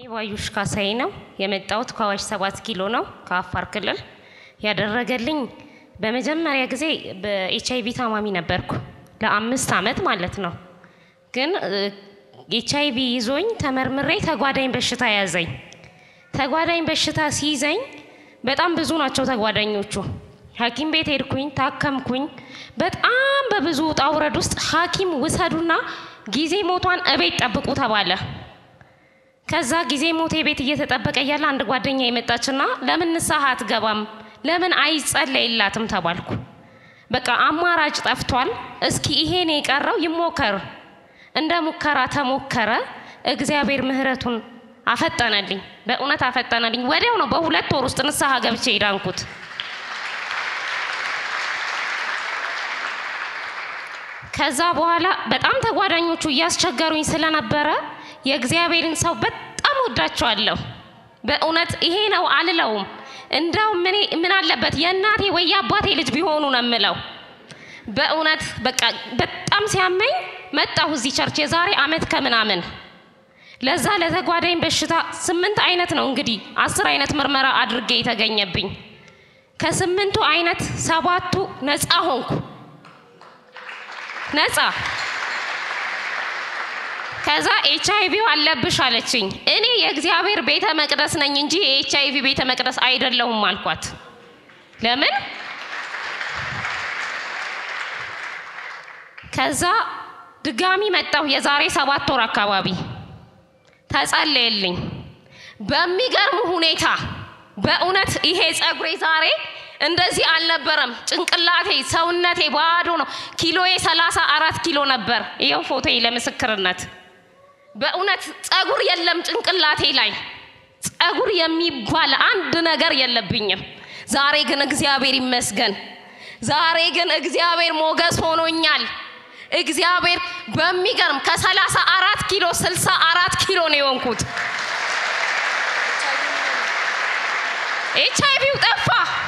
ባዩሽ ካሳዬ ነው የመጣሁት ከአዋሽ ሰባት ኪሎ ነው ከአፋር ክልል። ያደረገልኝ በመጀመሪያ ጊዜ በኤች አይቪ ታማሚ ነበርኩ ለአምስት ዓመት ማለት ነው። ግን ኤች አይቪ ይዞኝ ተመርምሬ ተጓዳኝ በሽታ ያዘኝ። ተጓዳኝ በሽታ ሲይዘኝ በጣም ብዙ ናቸው ተጓዳኞቹ። ሐኪም ቤት ሄድኩኝ፣ ታከምኩኝ። በጣም በብዙ ውጣ ውረድ ውስጥ ሐኪም ውሰዱና ጊዜ ሞቷን እቤት ጠብቁ ተባለ። ከዛ ጊዜ ሞቴ ቤት እየተጠበቀ እያለ አንድ ጓደኛ የመጣችና ለምን ንስሐ አትገባም ለምን አይጸለይላትም ተባልኩ። በቃ አማራጭ ጠፍቷል። እስኪ ይሄን የቀረው ይሞከር። እንደ ሙከራ ተሞከረ። እግዚአብሔር ምሕረቱን አፈጠነልኝ፣ በእውነት አፈጠነልኝ። ወዲያው ነው በሁለት ወር ውስጥ ንስሐ ገብቼ የዳንኩት። ከዛ በኋላ በጣም ተጓዳኞቹ እያስቸገሩኝ ስለነበረ የእግዚአብሔርን ሰው በጣም ወዳቸዋለሁ። በእውነት ይሄ ነው አልለውም። እንዳውም እኔ ምን አለበት የእናቴ ወይ የአባቴ ልጅ ቢሆኑ ነው የምለው። በእውነት በቃ በጣም ሲያመኝ መጣሁ እዚህ ቸርች የዛሬ አመት ከምናምን ለዛ ለተጓዳኝ በሽታ ስምንት አይነት ነው እንግዲህ አስር አይነት ምርመራ አድርጌ የተገኘብኝ። ከስምንቱ አይነት ሰባቱ ነፃ ሆንኩ። ነፃ ከዛ ኤች አይቪው አለብሽ አለችኝ። እኔ የእግዚአብሔር ቤተ መቅደስ ነኝ እንጂ የኤች አይቪ ቤተ መቅደስ አይደለሁም አልኳት። ለምን? ከዛ ድጋሚ መጣሁ የዛሬ ሰባት ወር አካባቢ ተጸለየልኝ። በሚገርም ሁኔታ በእውነት ይሄ ጸጉሬ ዛሬ እንደዚህ አልነበረም። ጭንቅላቴ ሰውነቴ ባዶ ነው። ኪሎዬ ሰላሳ አራት ኪሎ ነበር። ይኸው ፎቶዬ ለምስክርነት በእውነት ጸጉር የለም ጭንቅላቴ ላይ ጸጉር የሚባል አንድ ነገር የለብኝም። ዛሬ ግን እግዚአብሔር ይመስገን። ዛሬ ግን እግዚአብሔር ሞገስ ሆኖኛል። እግዚአብሔር በሚገርም ከሰላሳ አራት ኪሎ ስልሳ አራት ኪሎ ነው የሆንኩት። ኤች አይቪው ጠፋ።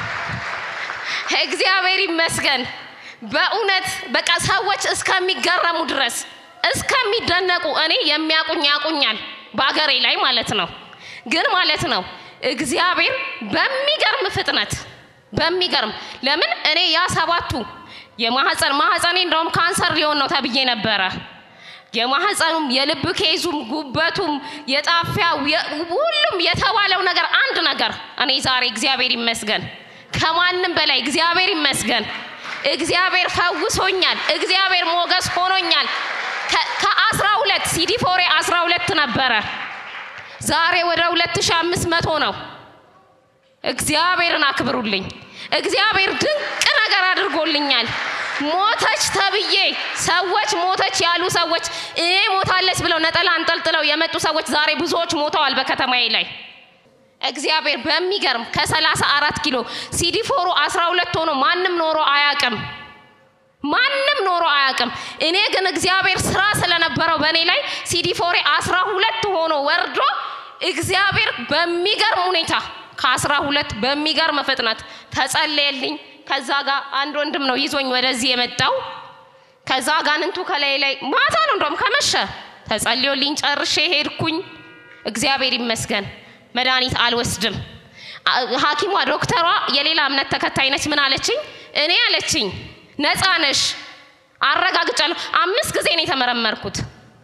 እግዚአብሔር ይመስገን። በእውነት በቃ ሰዎች እስከሚገረሙ ድረስ እስከሚደነቁ እኔ የሚያቁኝ ያቁኛል፣ በአገሬ ላይ ማለት ነው። ግን ማለት ነው እግዚአብሔር በሚገርም ፍጥነት በሚገርም ለምን እኔ ያ ሰባቱ የማህፀን ማህፀኔ እንደውም ካንሰር ሊሆን ነው ተብዬ ነበረ። የማህፀኑም የልብ ኬዙም ጉበቱም የጣፊያው ሁሉም የተባለው ነገር አንድ ነገር እኔ ዛሬ እግዚአብሔር ይመስገን ከማንም በላይ እግዚአብሔር ይመስገን። እግዚአብሔር ፈውሶኛል። እግዚአብሔር ሞገስ ሆኖኛል። ከአስራ ሁለት ሲዲፎሬ አስራ ሁለት ነበረ ዛሬ ወደ ሁለት ሺህ አምስት መቶ ነው። እግዚአብሔርን አክብሩልኝ። እግዚአብሔር ድንቅ ነገር አድርጎልኛል። ሞተች ተብዬ ሰዎች ሞተች ያሉ ሰዎች እኔ ሞታለች ብለው ነጠላ አንጠልጥለው የመጡ ሰዎች ዛሬ ብዙዎች ሞተዋል በከተማዬ ላይ። እግዚአብሔር በሚገርም ከሰላሳ አራት ኪሎ ሲዲፎሩ አስራ ሁለት ሆኖ ማንም ኖሮ አያቅም። ማንም ኖሮ አያቅም። እኔ ግን እግዚአብሔር ስራ ስለነበረው በእኔ ላይ ሲዲፎሬ አስራ ሁለት ሆኖ ወርዶ እግዚአብሔር በሚገርም ሁኔታ ከአስራ ሁለት በሚገርም ፍጥነት ተጸለየልኝ። ከዛ ጋር አንድ ወንድም ነው ይዞኝ ወደዚህ የመጣው። ከዛ ጋንንቱ ከላይ ላይ ማታ ነው እንደውም ከመሸ ተጸልዮልኝ ጨርሼ ሄድኩኝ። እግዚአብሔር ይመስገን መድኃኒት አልወስድም። ሐኪሟ ዶክተሯ የሌላ እምነት ተከታይ ነች። ምን አለችኝ? እኔ አለችኝ ነፃ ነሽ አረጋግጫለሁ። አምስት ጊዜ ነው የተመረመርኩት።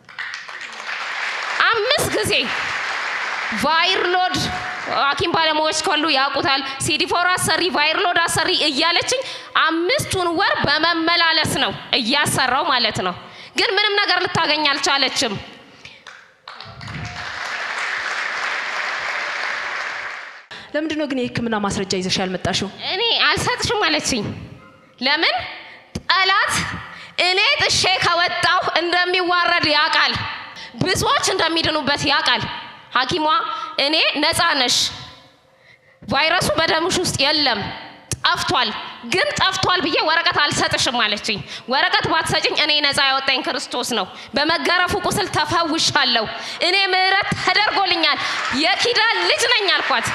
አምስት ጊዜ ቫይርሎድ ሐኪም ባለሙያዎች ካሉ ያውቁታል። ሲዲፎር አሰሪ፣ ቫይርሎድ አሰሪ እያለችኝ አምስቱን ወር በመመላለስ ነው እያሰራው ማለት ነው። ግን ምንም ነገር ልታገኝ አልቻለችም። ለምንድን ነው ግን የሕክምና ማስረጃ ይዘሽ ያልመጣሽው? እኔ አልሰጥሽም አለችኝ። ለምን ጠላት እኔ ጥሼ ከወጣሁ እንደሚዋረድ ያውቃል። ብዙዎች እንደሚድኑበት ያውቃል። ሐኪሟ እኔ ነፃ ነሽ፣ ቫይረሱ በደምሽ ውስጥ የለም ጠፍቷል። ግን ጠፍቷል ብዬ ወረቀት አልሰጥሽም አለችኝ። ወረቀት ባትሰጭኝ እኔ ነፃ ያወጣኝ ክርስቶስ ነው። በመገረፉ ቁስል ተፈውሻለሁ። እኔ ምሕረት ተደርጎልኛል። የኪዳን ልጅ ነኝ አልኳት።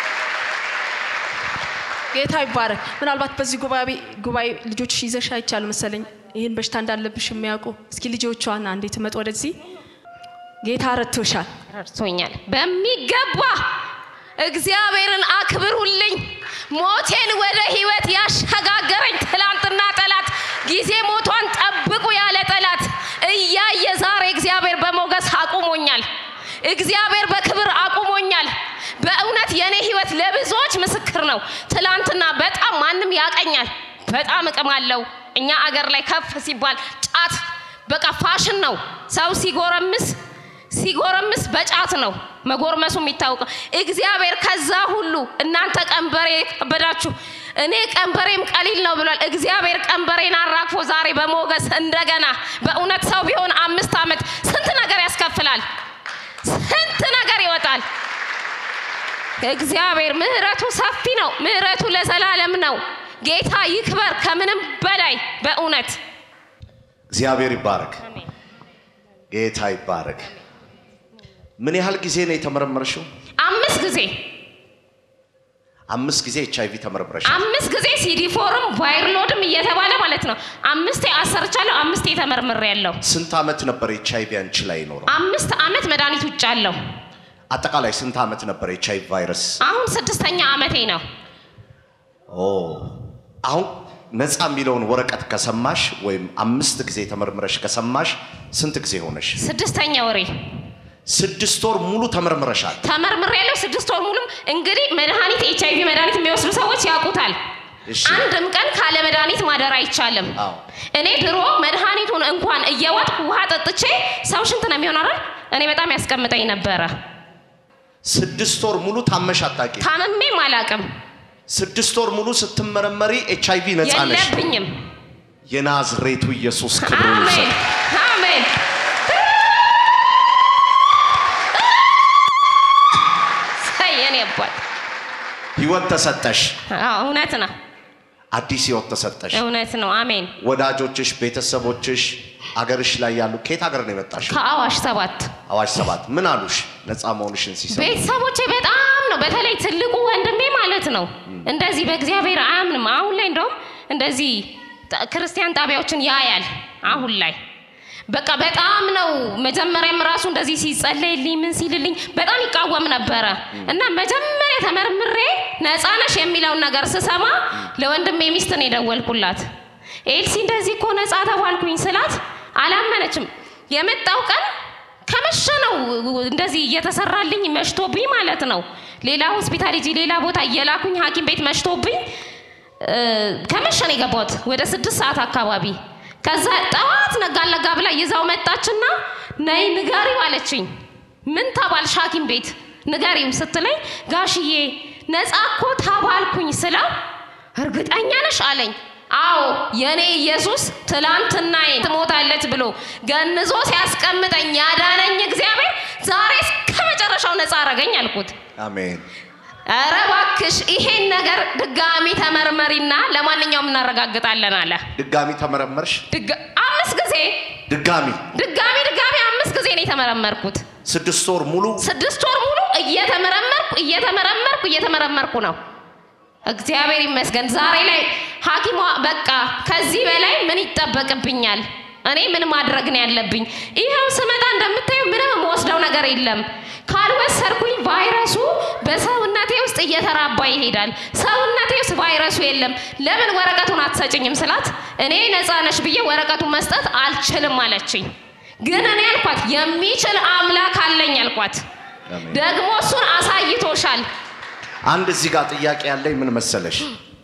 ጌታ ይባረክ። ምናልባት በዚህ ጉባኤ ጉባኤ ልጆች ይዘሽ አይቻሉ መሰለኝ ይህን በሽታ እንዳለብሽ የሚያውቁ እስኪ ልጆቿን አንዴ ትመጡ ወደዚህ። ጌታ ረድቶሻል። ረድቶኛል በሚገባ እግዚአብሔርን አክብሩልኝ። ሞቴን ወደ ህይወት ያሸጋገረኝ ትላንትና ጠላት ጊዜ ሞቷን ጠብቁ ያለ ጠላት እያየ ዛሬ እግዚአብሔር በሞገስ አቁሞኛል። እግዚአብሔር በክብር አቁሞኛል። በእውነት የኔ ህይወት ለብዙዎች ምስክር ነው። ትላንትና በጣም ማንም ያቀኛል። በጣም እቅም አለው። እኛ አገር ላይ ከፍ ሲባል ጫት በቃ ፋሽን ነው። ሰው ሲጎረምስ ሲጎረምስ በጫት ነው መጎርመሱ የሚታወቀው። እግዚአብሔር ከዛ ሁሉ እናንተ ቀንበሬ ከበዳችሁ እኔ ቀንበሬም ቀሊል ነው ብሏል። እግዚአብሔር ቀንበሬን አራግፎ ዛሬ በሞገስ እንደገና በእውነት ሰው ቢሆን አምስት ዓመት ስንት ነገር ያስከፍላል፣ ስንት ነገር ይወጣል። እግዚአብሔር ምህረቱ ሰፊ ነው። ምህረቱ ለዘላለም ነው። ጌታ ይክበር ከምንም በላይ በእውነት እግዚአብሔር ይባረክ። ጌታ ይባረክ። ምን ያህል ጊዜ ነው የተመረመርሽው? አምስት ጊዜ አምስት ጊዜ ኤች አይቪ ተመርምረሻል። አምስት ጊዜ ሲዲ ፎርም ቫይርሎድም እየተባለ ማለት ነው። አምስቴ አሰርቻለሁ፣ አምስቴ ተመርምሬ ያለሁ። ስንት ዓመት ነበር ኤች አይቪ አንቺ ላይ ይኖረው? አምስት ዓመት መድኃኒት ውጭ አለሁ። አጠቃላይ ስንት ዓመት ነበር ኤች አይቪ ቫይረስ? አሁን ስድስተኛ ዓመቴ ነው። ኦ አሁን ነፃ የሚለውን ወረቀት ከሰማሽ ወይም አምስት ጊዜ ተመርምረሽ ከሰማሽ ስንት ጊዜ ሆነሽ? ስድስተኛ ወሬ ስድስት ወር ሙሉ ተመርምረሻል። ተመርምሬ ያለሁ ስድስት ወር ሙሉም እንግዲህ መድኃኒት ኤች አይቪ መድኃኒት የሚወስዱ ሰዎች ያውቁታል። እሺ። አንድም ቀን ካለ መድኃኒት ማደር አይቻልም። አዎ። እኔ ድሮ መድኃኒቱን እንኳን እየዋጥኩ ውሃ ጠጥቼ ሰው ሽንት ነው የሚሆን አይደል? እኔ በጣም ያስቀምጠኝ ነበረ። ስድስት ወር ሙሉ ታመሽ አታውቂ። ታምሜም አላቅም፣ ስድስት ወር ሙሉ ስትመረመሪ ኤች አይቪ ነፃ ነሽ። የለብኝም። የናዝሬቱ ኢየሱስ ክብሩን አሜን ይውሰድ። አሜን። ሰይ የኔ አባት ህይወት ተሰጠሽ። አዎ፣ እውነት ነው፣ አዲስ ህይወት ተሰጠሽ። እውነት ነው። አሜን። ወዳጆችሽ፣ ቤተሰቦችሽ አገርሽ ላይ ያሉ ከየት ሀገር ነው የመጣሽው? ከአዋሽ ሰባት አዋሽ ሰባት ምን አሉሽ? ነፃ መሆንሽን ሲሰሙ ቤተሰቦቼ በጣም ነው። በተለይ ትልቁ ወንድሜ ማለት ነው እንደዚህ በእግዚአብሔር አያምንም። አሁን ላይ እንደውም እንደዚህ ጣ- ክርስቲያን ጣቢያዎችን ያያል። አሁን ላይ በቃ በጣም ነው። መጀመሪያም ራሱ እንደዚህ ሲጸለይልኝ ምን ሲልልኝ በጣም ይቃወም ነበረ እና መጀመሪያ ተመርምሬ ነፃ ነሽ የሚለውን ነገር ስሰማ ለወንድሜ ሚስት ነው የደወልኩላት። ኤልሲ እንደዚህ እኮ ነፃ ተባልኩኝ ስላት አላመነችም። የመጣው ቀን ከመሸ ነው እንደዚህ እየተሰራልኝ መሽቶብኝ ማለት ነው። ሌላ ሆስፒታል ሂጂ ሌላ ቦታ እየላኩኝ ሐኪም ቤት መሽቶብኝ እ፣ ከመሸ ነው የገባሁት ወደ ስድስት ሰዓት አካባቢ። ከዛ ጠዋት ነጋ ነጋ ብላ ይዛው መጣችና ነይ ንገሪው አለችኝ። ምን ተባልሽ ሐኪም ቤት ንገሪው ስትለኝ ጋሽዬ ነፃ እኮ ተባልኩኝ ስለው እርግጠኛ ነሽ አለኝ። አዎ የኔ ኢየሱስ ትላንትናዬን ትሞታለች ብሎ ገንዞ ሲያስቀምጠኝ ያዳነኝ እግዚአብሔር ዛሬ እስከ መጨረሻው ነፃ አረገኝ አልኩት። አሜን። ኧረ እባክሽ ይሄን ነገር ድጋሚ ተመርመሪና ለማንኛውም እናረጋግጣለን አለ። ድጋሚ ተመረመርሽ? ድጋ- አምስት ጊዜ ድጋሚ ድጋሚ ድጋሚ አምስት ጊዜ ነው የተመረመርኩት። ስድስት ወር ሙሉ ስድስት ወር ሙሉ እየተመረመርኩ እየተመረመርኩ እየተመረመርኩ ነው። እግዚአብሔር ይመስገን። ዛሬ ላይ ሐኪሟ በቃ ከዚህ በላይ ምን ይጠበቅብኛል? እኔ ምን ማድረግ ነው ያለብኝ? ይኸው ስመጣ እንደምታዩ ምንም የምወስደው ነገር የለም። ካልወሰድኩኝ ቫይረሱ በሰውነቴ ውስጥ እየተራባ ይሄዳል። ሰውነቴ ውስጥ ቫይረሱ የለም። ለምን ወረቀቱን አትሰጭኝም ስላት እኔ ነፃ ነሽ ብዬ ወረቀቱን መስጠት አልችልም አለችኝ። ግን እኔ አልኳት የሚችል አምላክ አለኝ አልኳት። አሜን። ደግሞ እሱን አሳይቶሻል። አንድ እዚህ ጋር ጥያቄ ያለኝ ምን መሰለሽ፣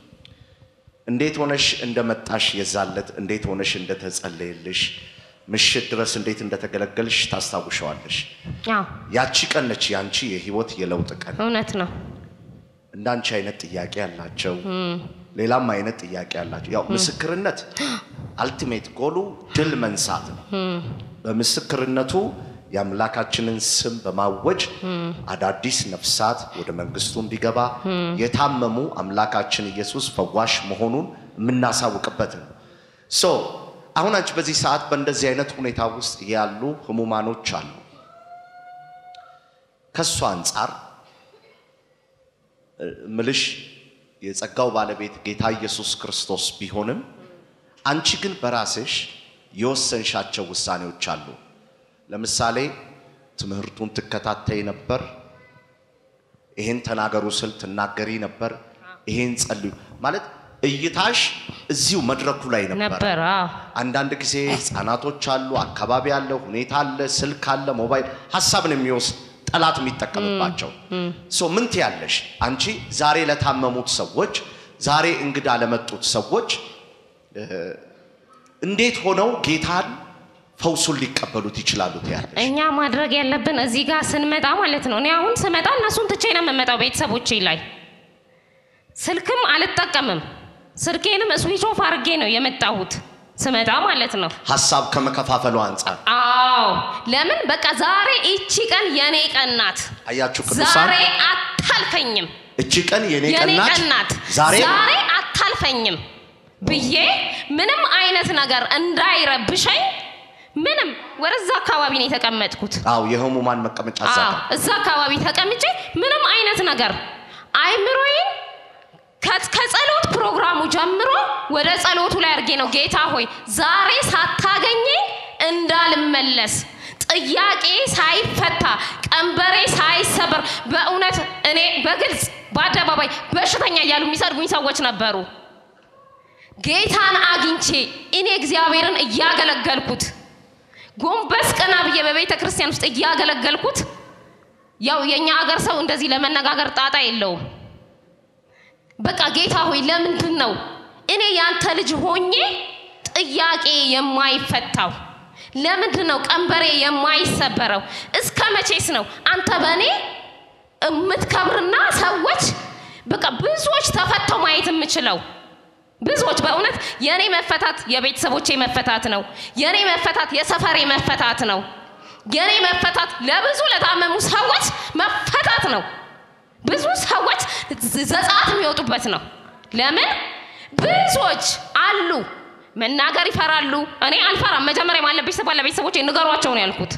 እንዴት ሆነሽ እንደመጣሽ የዛለት እንዴት ሆነሽ እንደተጸለየልሽ ምሽት ድረስ እንዴት እንደተገለገልሽ ታስታውሸዋለሽ። አዎ ያቺ ቀን ነች ያንቺ የህይወት የለውጥ ቀን። እውነት ነው። እንዳንቺ አይነት ጥያቄ ያላቸው ሌላም አይነት ጥያቄ ያላቸው ያው ምስክርነት አልቲሜት ጎሉ ድል መንሳት ነው። በምስክርነቱ የአምላካችንን ስም በማወጅ አዳዲስ ነፍሳት ወደ መንግስቱ እንዲገባ የታመሙ አምላካችን ኢየሱስ ፈዋሽ መሆኑን የምናሳውቅበት ነው። ሶ አሁን አንቺ በዚህ ሰዓት በእንደዚህ አይነት ሁኔታ ውስጥ ያሉ ህሙማኖች አሉ። ከእሱ አንጻር ምልሽ የጸጋው ባለቤት ጌታ ኢየሱስ ክርስቶስ ቢሆንም አንቺ ግን በራስሽ የወሰንሻቸው ውሳኔዎች አሉ። ለምሳሌ ትምህርቱን ትከታተይ ነበር። ይሄን ተናገሩ ስል ትናገሪ ነበር። ይሄን ጸልዩ ማለት እይታሽ እዚሁ መድረኩ ላይ ነበር። ነበር አዎ። አንዳንድ ጊዜ ህፃናቶች አሉ፣ አካባቢ አለ፣ ሁኔታ አለ፣ ስልክ አለ፣ ሞባይል ሀሳብን የሚወስድ ጠላት የሚጠቀምባቸው ሶ ምን ትያለሽ አንቺ ዛሬ ለታመሙት ሰዎች ዛሬ እንግዳ ለመጡት ሰዎች እ፣ እንዴት ሆነው ጌታን ፈውሱን ሊቀበሉት ይችላሉ ትያለሽ? እኛ ማድረግ ያለብን እዚህ ጋር ስንመጣ ማለት ነው። እኔ አሁን ስመጣ እነሱን ትቼ ነው የምመጣው ቤተሰቦቼ ላይ። ስልክም አልጠቀምም። ስልኬንም ስዊች ኦፍ አድርጌ ነው የመጣሁት ስመጣ ማለት ነው። ሀሳብ ከመከፋፈሉ አንጻር አዎ ለምን በቃ ዛሬ እቺ ቀን የኔ ቀን ናት። አያችሁ ቅዱሳን፣ ዛሬ አታልፈኝም። እቺ ቀን የኔ የኔ ቀን ናት። ቀን ናት። ዛሬ ዛሬ አታልፈኝም ብዬ ምንም አይነት ነገር እንዳይረብሸኝ ምንም ወደዛ አካባቢ ነው የተቀመጥኩት። አዎ የህሙማን መቀመጫ እዛ አዎ ጋር እዛ አካባቢ ተቀምጬ ምንም አይነት ነገር አይምሮዬን ከ- ከጸሎት ፕሮግራሙ ጀምሮ ወደ ጸሎቱ ላይ አድርጌ ነው ጌታ ሆይ ዛሬ ሳታገኘኝ እንዳልመለስ ጥያቄ ሳይፈታ ቀንበሬ ሳይሰበር በእውነት እኔ በግልጽ በአደባባይ በሽተኛ እያሉ የሚሰድቡኝ ሰዎች ነበሩ። ጌታን አግኝቼ እኔ እግዚአብሔርን እያገለገልኩት ጎንበስ ቀና ብዬ በቤተ ክርስቲያን ውስጥ እያገለገልኩት ያው የኛ ሀገር ሰው እንደዚህ ለመነጋገር ጣጣ የለውም። በቃ ጌታ ሆይ ለምንድን ነው እኔ ያንተ ልጅ ሆኜ ጥያቄ የማይፈታው? ለምንድን ነው ቀንበሬ የማይሰበረው? እስከ መቼስ ነው አንተ በእኔ የምትከብርና ሰዎች በቃ ብዙዎች ተፈተው ማየት የምችለው? ብዙዎች በእውነት የእኔ መፈታት የቤተሰቦቼ መፈታት ነው። የእኔ መፈታት የሰፈሬ መፈታት ነው። የእኔ መፈታት ለብዙ ለታመሙ ሰዎች መፈታት ነው። ብዙ ሰዎች ዘጸአት የሚወጡበት ነው። ለምን ብዙዎች አሉ መናገር ይፈራሉ። እኔ አልፈራም። መጀመሪያ ማለብሽ ስባል ለቤተሰቦቼ ንገሯቸው ነው ያልኩት።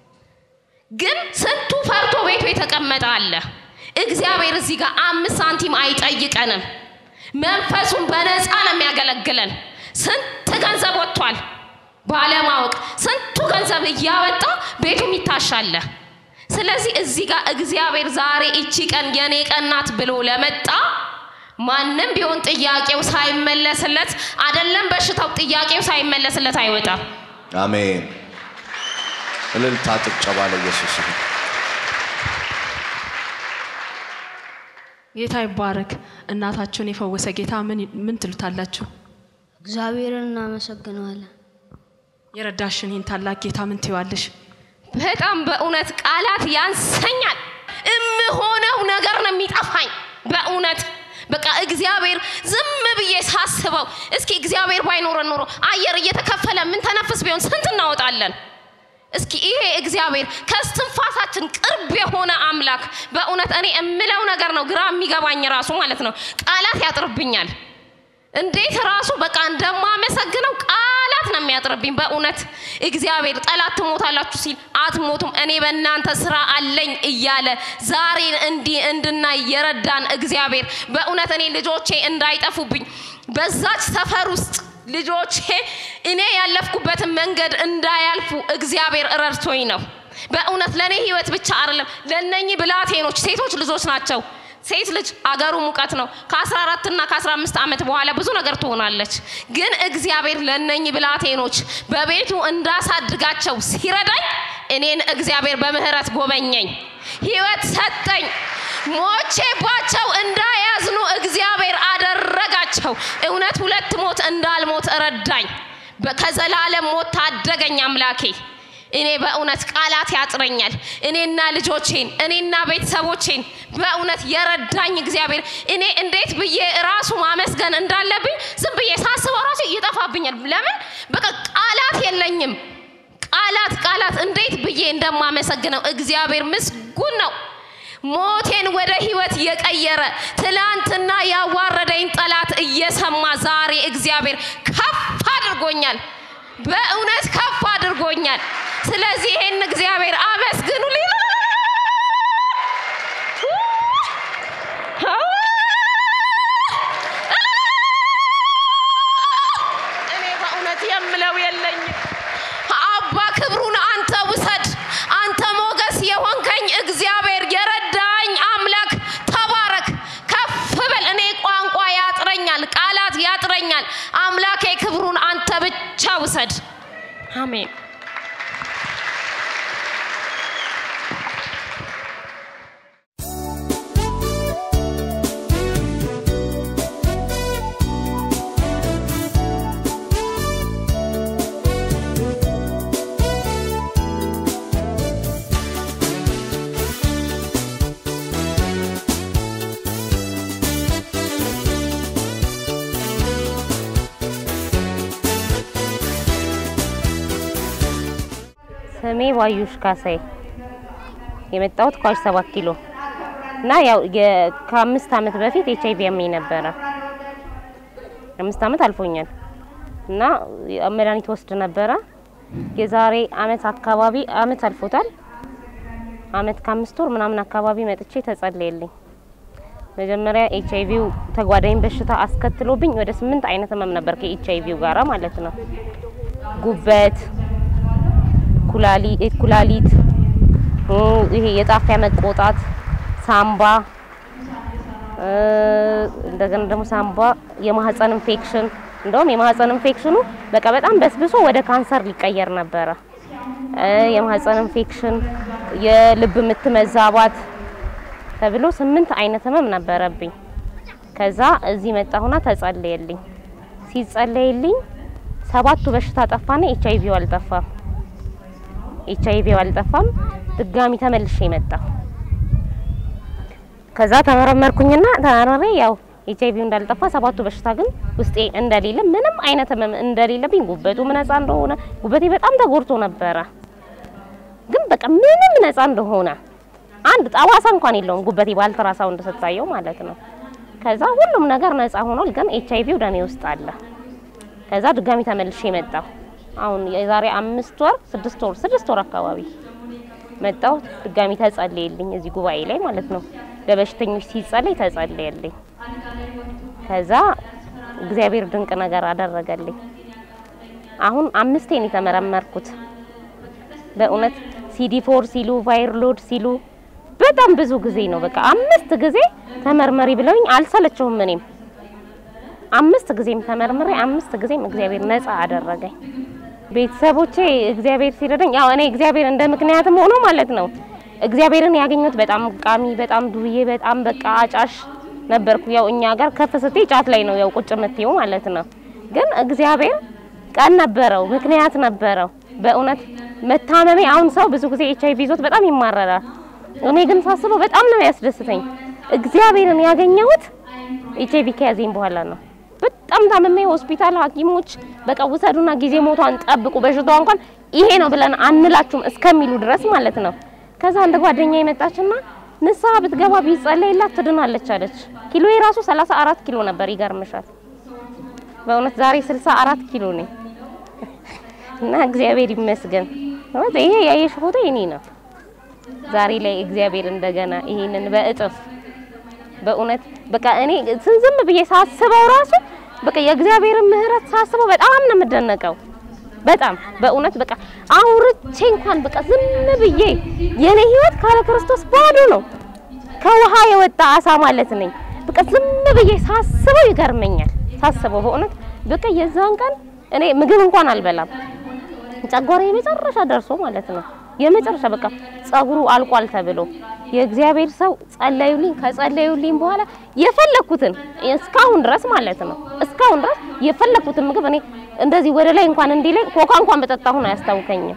ግን ስንቱ ፈርቶ ቤቱ የተቀመጠ አለ። እግዚአብሔር እዚህ ጋር አምስት ሳንቲም አይጠይቀንም። መንፈሱን በነፃ ነው የሚያገለግለን። ስንት ገንዘብ ወጥቷል ባለማወቅ፣ ስንቱ ገንዘብ እያወጣ ቤቱም ይታሻለ። ስለዚህ እዚህ ጋር እግዚአብሔር ዛሬ እቺ ቀን የኔ ቀን ናት ብሎ ለመጣ ማንም ቢሆን ጥያቄው ሳይመለስለት አይደለም በሽታው ጥያቄው ሳይመለስለት አይወጣም። አሜን። እልልታ ጭብጨባ ለኢየሱስ ይሁን። ጌታ ይባረክ። እናታችሁን የፈወሰ ጌታ ምን ምን ትሉታላችሁ? እግዚአብሔርን እናመሰግነዋለን። የረዳሽን ይህን ታላቅ ጌታ ምን ትይዋለሽ? በጣም በእውነት ቃላት ያንሰኛል። እምሆነው ነገር ነው የሚጠፋኝ። በእውነት በቃ እግዚአብሔር ዝም ብዬ ሳስበው፣ እስኪ እግዚአብሔር ባይኖረን ኖሮ አየር እየተከፈለ ምን ተነፍስ ቢሆን ስንት እናወጣለን? እስኪ ይሄ እግዚአብሔር ከስትንፋሳችን ቅርብ የሆነ አምላክ በእውነት እኔ እምለው ነገር ነው ግራ የሚገባኝ ራሱ ማለት ነው። ቃላት ያጥርብኛል። እንዴት ራሱ በቃ እንደማመሰግነው ቃላት ነው የሚያጥርብኝ። በእውነት እግዚአብሔር ጠላት ትሞታላችሁ ሲል አትሞቱም፣ እኔ በእናንተ ስራ አለኝ እያለ ዛሬን እንዲህ እንድናይ የረዳን እግዚአብሔር በእውነት እኔ ልጆቼ እንዳይጠፉብኝ በዛች ሰፈር ውስጥ ልጆቼ እኔ ያለፍኩበትን መንገድ እንዳያልፉ እግዚአብሔር ረድቶኝ ነው። በእውነት ለእኔ ህይወት ብቻ አይደለም፣ ለእነኚህ ብላቴኖች ሴቶች ልጆች ናቸው። ሴት ልጅ አገሩ ሙቀት ነው። ከ14 እና ከ15 ዓመት በኋላ ብዙ ነገር ትሆናለች። ግን እግዚአብሔር ለእነኚህ ብላቴኖች በቤቱ እንዳሳድጋቸው ሲረዳኝ እኔን እግዚአብሔር በምህረት ጎበኘኝ፣ ህይወት ሰጠኝ። ሞቼባቸው እንዳያዝኑ እግዚአብሔር አደረጋቸው። እውነት ሁለት ሞት እንዳልሞት ረዳኝ። በ- ከዘላለም ሞት ታደገኝ አምላኬ። እኔ በእውነት ቃላት ያጥረኛል። እኔና ልጆቼን እኔና ቤተሰቦቼን በእውነት የረዳኝ እግዚአብሔር እኔ እንዴት ብዬ ራሱ ማመስገን እንዳለብኝ ዝም ብዬ ሳስበው ራሱ ይጠፋብኛል። ለምን በቃ ቃላት የለኝም። ቃላት ቃላት እንዴት ብዬ እንደማመሰግነው እግዚአብሔር ምስጉን ነው። ሞቴን ወደ ህይወት የቀየረ ትላንትና ያዋረደኝ ጠላት እየሰማ ዛሬ እግዚአብሔር ከፍ አድርጎኛል። በእውነት ከፍ አድርጎኛል። ስለዚህ ይሄን እግዚአብሔር አመስግኑልኝ። እኔ በእውነት የምለው የለኝም። አባ ክብሩን አንተ ውሰድ፣ አንተ ሞገስ እግዚአብሔር የረዳኝ አምላክ ተባረክ፣ ከፍ በል። እኔ ቋንቋ ያጥረኛል፣ ቃላት ያጥረኛል። አምላኬ ክብሩን አንተ ብቻ ውሰድ። አሜን። ስሜ ባዩሽ ካሳይ የመጣሁት ኳሽ ሰባት ኪሎ እና ያው የ- ከአምስት ዓመት በፊት ኤች አይቪ ያመኝ ነበረ። አምስት ዓመት አልፎኛል እና መድኃኒት ወስድ ነበረ። የዛሬ አመት አካባቢ አመት አልፎታል። አመት ከአምስት ወር ምናምን አካባቢ መጥቼ ተጸለየልኝ። መጀመሪያ ኤች አይቪው ተጓዳኝ በሽታ አስከትሎብኝ ወደ ስምንት አይነት ህመም ነበር ከኤች አይቪው ጋራ ማለት ነው። ጉበት ኩላሊ- ኩላሊት እ ይሄ የጣፊያ መቆጣት፣ ሳምባ እ እንደገና ደግሞ ሳምባ የማህፀን ኢንፌክሽን እንደውም የማህፀን ኢንፌክሽኑ በቃ በጣም በስብሶ ወደ ካንሰር ሊቀየር ነበረ። እ የማህፀን ኢንፌክሽን፣ የልብ ምት መዛባት ተብሎ ስምንት አይነት ህመም ነበረብኝ። ከዛ እዚህ መጣሁና ተጸለየልኝ። ሲጸለይልኝ ሰባቱ በሽታ ጠፋና ኤች አይቪው አልጠፋም። ኤች አይቪው አልጠፋም። ድጋሚ ተመልሼ መጣሁ። ከዛ ተመረመርኩኝና ተመረመሬ ያው ኤች አይቪው እንዳልጠፋ ሰባቱ በሽታ ግን ውስጤ እንደሌለ ምንም አይነት ህመም እንደሌለብኝ ጉበቱም ነፃ እንደሆነ ጉበቴ በጣም ተጎድቶ ነበረ፣ ግን በቃ ምንም ነፃ እንደሆነ አንድ ጠባሳ እንኳን የለውም ጉበቴ በአልትራሳውንድ ስታየው ማለት ነው። ከዛ ሁሉም ነገር ነፃ ሆኗል፣ ግን ኤች አይቪው ደሜ ውስጥ አለ። ከዛ ድጋሚ ተመልሼ መጣሁ። አሁን የዛሬ አምስት ወር ስድስት ወር ስድስት ወር አካባቢ መጣሁ። ድጋሚ ተጸለየልኝ እዚህ ጉባኤ ላይ ማለት ነው። ለበሽተኞች ሲጸለይ ተጸለየልኝ። ከዛ እግዚአብሔር ድንቅ ነገር አደረገልኝ። አሁን አምስቴን የተመረመርኩት በእውነት ሲዲ ፎር ሲሉ ቫይር ሎድ ሲሉ በጣም ብዙ ጊዜ ነው። በቃ አምስት ጊዜ ተመርመሪ ብለውኝ አልሰለቸውም እኔም አምስት ጊዜም ተመርምሬ አምስት ጊዜም እግዚአብሔር ነፃ አደረገኝ። ቤተሰቦቼ እግዚአብሔር ሲረዳኝ ያው እኔ እግዚአብሔር እንደ ምክንያትም ሆኖ ማለት ነው እግዚአብሔርን ያገኘሁት በጣም ቃሚ፣ በጣም ዱርዬ፣ በጣም በቃ አጫሽ ነበርኩ። ያው እኛ ጋር ከፍ ስትይ ጫት ላይ ነው ያው ቁጭ የምትይው ማለት ነው። ግን እግዚአብሔር ቀን ነበረው፣ ምክንያት ነበረው። በእውነት መታመሜ አሁን ሰው ብዙ ጊዜ ኤች አይቪ ይዞት በጣም ይማረራል። እኔ ግን ሳስበው በጣም ነው ያስደስተኝ። እግዚአብሔርን ያገኘሁት ኤች አይቪ ከያዘኝ በኋላ ነው። በጣም ታምሜ ሆስፒታል ሐኪሞች በቃ ውሰዱና ጊዜ ሞቷን ጠብቁ በሽታዋ እንኳን ይሄ ነው ብለን አንላችሁም እስከሚሉ ድረስ ማለት ነው። ከዛ አንድ ጓደኛ የመጣችና ንስሐ ብትገባ ቢጸለይላት ትድናለች አለች። ኪሎ የራሱ 34 ኪሎ ነበር። ይገርምሻል። በእውነት ዛሬ 64 ኪሎ ነኝ እና እግዚአብሔር ይመስገን። ማለት ይሄ ያየሽ ፎቶ የኔ ነው። ዛሬ ላይ እግዚአብሔር እንደገና ይሄንን በእጥፍ በእውነት በቃ እኔ ዝም ብዬ ሳስበው ራሱ በቃ የእግዚአብሔርን ምሕረት ሳስበው በጣም ነው የምደነቀው። በጣም በእውነት በቃ አውርቼ እንኳን በቃ ዝም ብዬ የኔ ህይወት ካለ ክርስቶስ ባዶ ነው። ከውሃ የወጣ አሳ ማለት ነኝ። በቃ ዝም ብዬ ሳስበው ይገርመኛል። ሳስበው በእውነት በቃ የዛን ቀን እኔ ምግብ እንኳን አልበላም። ጨጓራ የመጨረሻ ደርሶ ማለት ነው የመጨረሻ በቃ ጸጉሩ አልቋል ተብሎ የእግዚአብሔር ሰው ጸለዩልኝ። ከጸለዩልኝ በኋላ የፈለኩትን እስካሁን ድረስ ማለት ነው እስካሁን ድረስ የፈለኩትን ምግብ እኔ እንደዚህ ወደ ላይ እንኳን እንዲለኝ ኮካ እንኳን በጠጣሁ ነው አያስታውከኝም።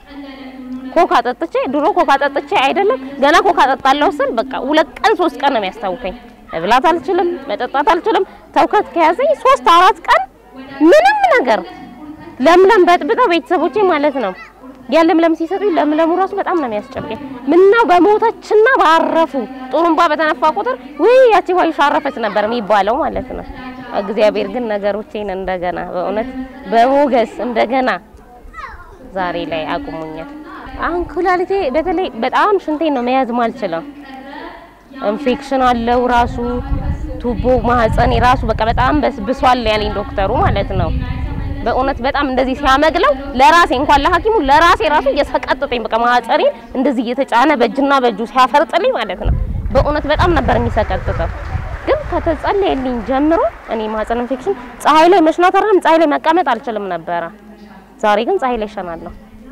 ኮካ ጠጥቼ ድሮ ኮካ ጠጥቼ አይደለም ገና ኮካ ጠጣለሁ ስል በቃ ሁለት ቀን ሶስት ቀን ነው የሚያስታውከኝ። መብላት አልችልም፣ መጠጣት አልችልም። ተውከት ከያዘኝ ሶስት አራት ቀን ምንም ነገር ለምለም በጥብጠው ቤተሰቦቼ ማለት ነው ያ ለምለም ሲሰጡኝ ለምለሙ ራሱ በጣም ነው የሚያስጨንቀኝ። ምነው በሞተችና ባረፉ ጡሩምባ በተነፋ ቁጥር ውይ ያቺ ባዩሽ አረፈች ነበር የሚባለው ማለት ነው። እግዚአብሔር ግን ነገሮቼን እንደገና በእውነት በሞገስ እንደገና ዛሬ ላይ አቁሙኛል። አሁን ኩላሊቴ በተለይ በጣም ሽንቴን ነው መያዝ ማልችለው። ኢንፌክሽን አለው ራሱ ቱቦ ማህፀኔ ራሱ በቃ በጣም በስብሷል ያለኝ ዶክተሩ ማለት ነው። በእውነት በጣም እንደዚህ ሲያመግለው ለራሴ እንኳን ለሐኪሙ ለራሴ ራሱ እየሰቀጥጠኝ በቃ ማህፀኔን እንደዚህ እየተጫነ በእጅና በእጁ ሲያፈርጥልኝ ማለት ነው። በእውነት በጣም ነበር የሚሰቀጥጠው። ግን ከተጸለየልኝ ጀምሮ እኔ ማህፀን ኢንፌክሽን ፀሐይ ላይ መሽናት አይደለም ፀሐይ ላይ መቀመጥ አልችልም ነበረ። ዛሬ ግን ፀሐይ ላይ እሸናለሁ።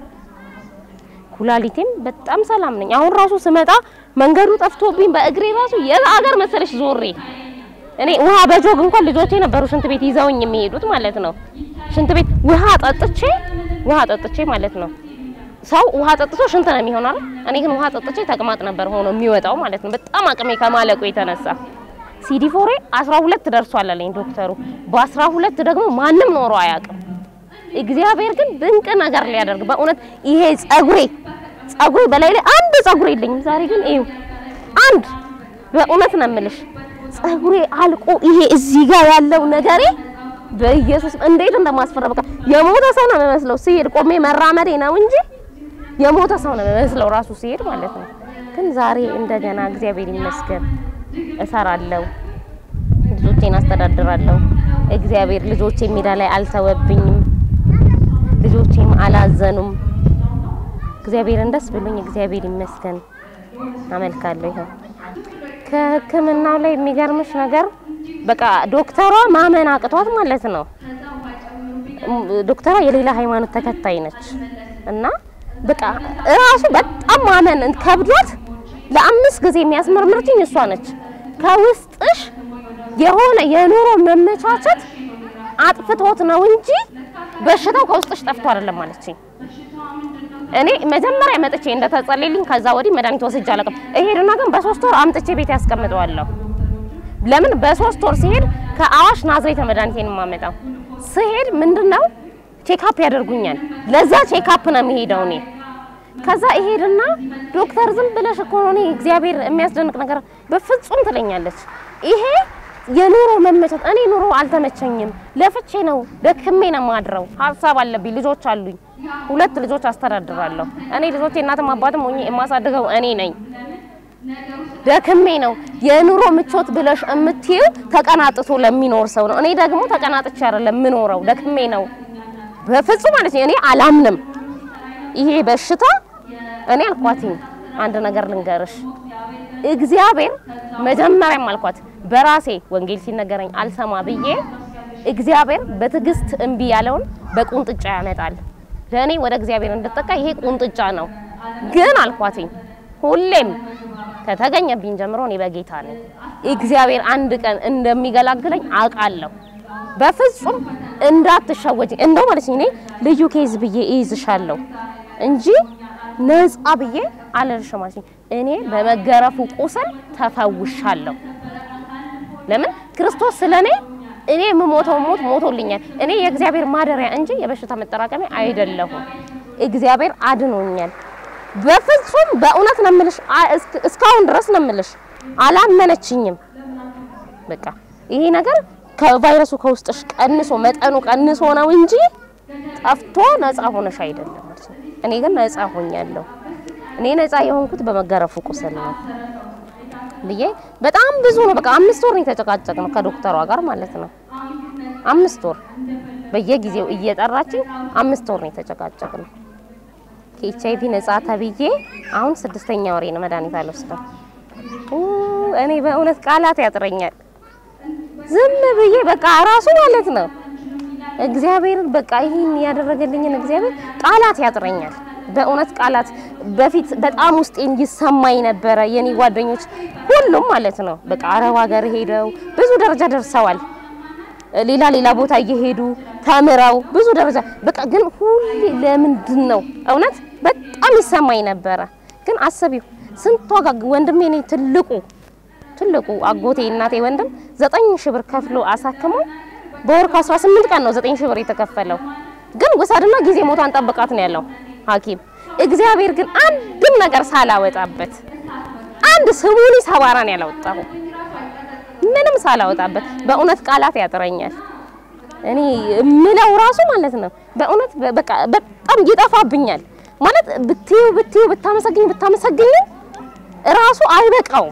ኩላሊቴም በጣም ሰላም ነኝ። አሁን ራሱ ስመጣ መንገዱ ጠፍቶብኝ በእግሬ ራሱ የት ሀገር መሰለሽ ዞሬ እኔ ውሃ በጆግ እንኳን ልጆቼ ነበሩ ሽንት ቤት ይዘውኝ የሚሄዱት ማለት ነው። ሽንት ቤት ውሃ ጠጥቼ ውሃ ጠጥቼ ማለት ነው። ሰው ውሃ ጠጥቶ ሽንት ነው የሚሆነው አይደል? እኔ ግን ውሃ ጠጥቼ ተቅማጥ ነበር ሆኖ የሚወጣው ማለት ነው። በጣም አቅሜ ከማለቁ የተነሳ ሲዲፎሬ 12 ደርሷል አለኝ ዶክተሩ። በ12 ደግሞ ማንም ኖሮ አያውቅም። እግዚአብሔር ግን ድንቅ ነገር ሊያደርግ በእውነት ይሄ ጸጉሬ ጸጉሬ በላይ ላይ አንድ ጸጉሬ የለኝም። ዛሬ ግን ይኸው አንድ በእውነት ነው የምልሽ ጸጉሬ አልቆ ይሄ እዚህ ጋር ያለው ነገሬ በኢየሱስ እንዴት እንደማስፈራ በቃ የሞተ ሰው ነው የሚመስለው። ሲሄድ ቆሜ መራመዴ ነው እንጂ የሞተ ሰው ነው የሚመስለው ራሱ ሲሄድ ማለት ነው። ግን ዛሬ እንደገና እግዚአብሔር ይመስገን እሰራለሁ፣ ልጆቼን አስተዳድራለሁ። እግዚአብሔር ልጆቼ ሜዳ ላይ አልተወብኝም፣ ልጆቼም አላዘኑም። እግዚአብሔርን ደስ ብሎኝ እግዚአብሔር ይመስገን አመልካለሁ። ይኸው ከሕክምናው ላይ የሚገርምሽ ነገር በቃ ዶክተሯ ማመን አቅቷት ማለት ነው። ዶክተሯ የሌላ ሃይማኖት ተከታይ ነች እና በቃ እራሱ በጣም ማመን ከብዷት ለአምስት ጊዜ የሚያስመርምርችኝ እሷ ነች። ከውስጥሽ የሆነ የኑሮ መመቻቸት አጥፍቶት ነው እንጂ በሽታው ከውስጥሽ ጠፍቶ አይደለም ማለችኝ። እኔ መጀመሪያ መጥቼ እንደተጸለይልኝ ከዛ ወዲህ መድኃኒት ወስጄ አላውቅም። እሄድና ግን በሶስት ወር አምጥቼ ቤት ያስቀምጠዋለሁ። ለምን በሶስት ወር ሲሄድ ከአዋሽ ናዝሬት መድኃኒቴን የማመጣው ስሄድ ምንድነው ቼክአፕ ያደርጉኛል። ለዛ ቼክአፕ ነው የሚሄደው እኔ ከዛ እሄድና ዶክተር ዝም ብለሽ እኮ ነው እኔ እግዚአብሔር የሚያስደንቅ ነገር በፍጹም ትለኛለች። ይሄ የኑሮ መመቸት እኔ ኑሮ አልተመቸኝም፣ ለፍቼ ነው ደክሜ ነው ማድረው። ሀሳብ አለብኝ፣ ልጆች አሉኝ፣ ሁለት ልጆች አስተዳድራለሁ። እኔ ልጆቼ እናትም አባትም ሆኜ የማሳድገው እኔ ነኝ። ደክሜ ነው የኑሮ ምቾት ብለሽ እምትይው ተቀናጥቶ ለሚኖር ሰው ነው። እኔ ደግሞ ተቀናጥቼ አይደለም የምኖረው፣ ደክሜ ነው። በፍጹም ማለት ነው እኔ አላምንም። ይሄ በሽታ እኔ አልኳትኝ አንድ ነገር ልንገርሽ፣ እግዚአብሔር መጀመሪያም አልኳት በራሴ ወንጌል ሲነገረኝ አልሰማ ብዬ እግዚአብሔር በትዕግስት እምቢ ያለውን በቁንጥጫ ያመጣል። ለእኔ ወደ እግዚአብሔር እንድጠቃ ይሄ ቁንጥጫ ነው። ግን አልኳትኝ ሁሌም ከተገኘብኝ ጀምሮ እኔ በጌታ ነኝ። እግዚአብሔር አንድ ቀን እንደሚገላግለኝ አውቃለሁ። በፍጹም እንዳትሸወጂ። እንደው ማለት እኔ ልዩ ኬዝ ብዬ እይዝሻለሁ እንጂ ነፃ ብዬ አልልሽም ማለት እኔ በመገረፉ ቁስል ተፈውሻለሁ። ለምን ክርስቶስ ስለኔ እኔ የምሞተው ሞት ሞቶልኛል። እኔ የእግዚአብሔር ማደሪያ እንጂ የበሽታ መጠራቀሚያ አይደለሁም። እግዚአብሔር አድኖኛል። በፍጹም በእውነት ነው የምልሽ፣ እስካሁን ድረስ ነው የምልሽ። አላመነችኝም። በቃ ይሄ ነገር ከቫይረሱ ከውስጥሽ ቀንሶ መጠኑ ቀንሶ ነው እንጂ ጠፍቶ ነፃ ሆነሽ አይደለም ማለት ነው። እኔ ግን ነፃ ሆኛለሁ። እኔ ነፃ የሆንኩት በመገረፉ ቁስል ነው ብዬ በጣም ብዙ ነው። በቃ አምስት ወር ነው የተጨቃጨቅነው ከዶክተሯ ጋር ማለት ነው። አምስት ወር በየጊዜው እየጠራችኝ አምስት ወር ነው የተጨቃጨቅነው። ከኤች አይቪ ነፃ ተብዬ አሁን ስድስተኛ ወሬ ነው መድኃኒት አልወስደው። እኔ በእውነት ቃላት ያጥረኛል። ዝም ብዬ በቃ ራሱ ማለት ነው እግዚአብሔርን በቃ ይህን ያደረገልኝን እግዚአብሔር ቃላት ያጥረኛል። በእውነት ቃላት በፊት በጣም ውስጤን ይሰማኝ ነበረ። የኔ ጓደኞች ሁሉም ማለት ነው በቃ አረብ ሀገር ሄደው ብዙ ደረጃ ደርሰዋል። ሌላ ሌላ ቦታ እየሄዱ ተምረው ብዙ ደረጃ በቃ ግን ሁሌ ለምንድን ነው እውነት በጣም ይሰማኝ ነበረ። ግን አስቢው ስንት ዋጋ ወንድሜ እኔ ትልቁ ትልቁ አጎቴ እናቴ ወንድም ዘጠኝ ሺህ ብር ከፍሎ አሳክሞ በወር ከ18 ቀን ነው ዘጠኝ ሺህ ብር የተከፈለው። ግን ውሰድና ጊዜ ሞቷን ጠብቃት ነው ያለው ሐኪም እግዚአብሔር ግን አንድም ነገር ሳላወጣበት አንድ ስሙኒ ሰባራን ያላወጣሁ ምንም ሳላወጣበት በእውነት ቃላት ያጥረኛል። እኔ የምለው ራሱ ማለት ነው በእውነት በቃ በጣም ይጠፋብኛል ማለት ብትዩ ብትዩ ብታመሰግኝ ብታመሰግኝ ራሱ አይበቃውም።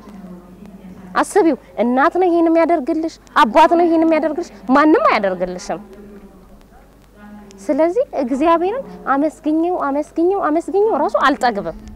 አስቢው እናት ነው ይሄን የሚያደርግልሽ፣ አባት ነው ይሄን የሚያደርግልሽ፣ ማንም አያደርግልሽም። ስለዚህ እግዚአብሔርን አመስግኘው አመስግኘው አመስግኘው ራሱ አልጠግብም።